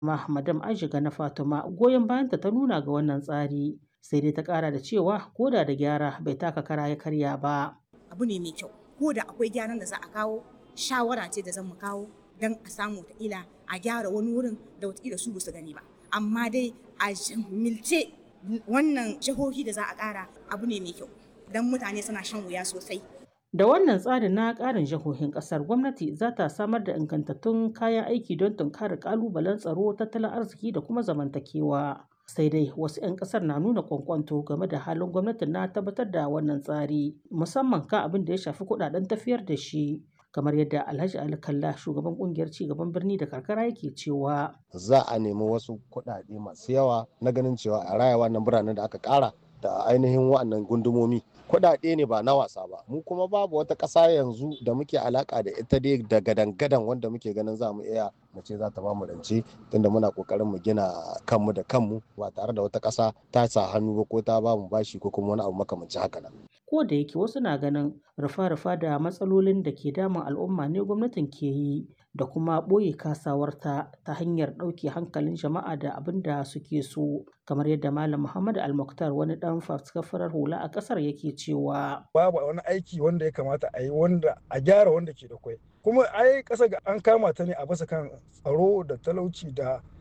ma madam Aishiga na Fatima goyon bayanta ta nuna ga wannan tsari sai dai ta kara da cewa koda da gyara bai taka kara ya karya ba. Abu ne mai kyau ko da akwai gyaran da za a kawo shawara ce da zan mu kawo don a samu wataƙila a gyara wani wurin da wataƙila su su gani ba amma dai a milce wannan jihohi da za a ƙara abu ne mai kyau don mutane suna shan wuya sosai Da wannan tsarin na ƙarin jihohin ƙasar gwamnati za ta samar da ingantattun kayan aiki don tunkarar ƙalubalen tsaro, tattalin arziki da kuma zamantakewa. Sai dai wasu 'yan ƙasar na nuna kwankwanto game da halin gwamnatin na tabbatar da wannan tsari, musamman kan abin da ya shafi kuɗaɗen tafiyar da shi. kamar yadda Alhaji Ali Kalla shugaban kungiyar cigaban birni da karkara yake cewa za a nemi wasu kuɗaɗe masu yawa na ganin cewa a raya wannan biranen da aka ƙara da ainihin wa'annan gundumomi kuɗaɗe ne ba na wasa ba mu kuma babu wata ƙasa yanzu da muke alaka da ita dai da gadan-gadan wanda muke ganin za mu iya mu ce za ta ba mu rance tunda muna kokarin mu gina kanmu da kanmu ba tare da wata ƙasa ta sa hannu ba ko ta ba mu bashi ko kuma wani abu makamancin haka nan ko da yake wasu na ganin rufa-rufa da matsalolin da ke damun al'umma ne gwamnatin ke yi da kuma ɓoye kasawarta ta hanyar ɗauke hankalin jama'a da abin da suke so kamar yadda malam muhammad almuktar wani ɗan faskafarar hula a ƙasar yake cewa babu wani aiki wanda ya kamata a yi wanda a gyara wanda ke da kwai kuma ai ƙasa ga an kama ta ne a basa kan tsaro da talauci da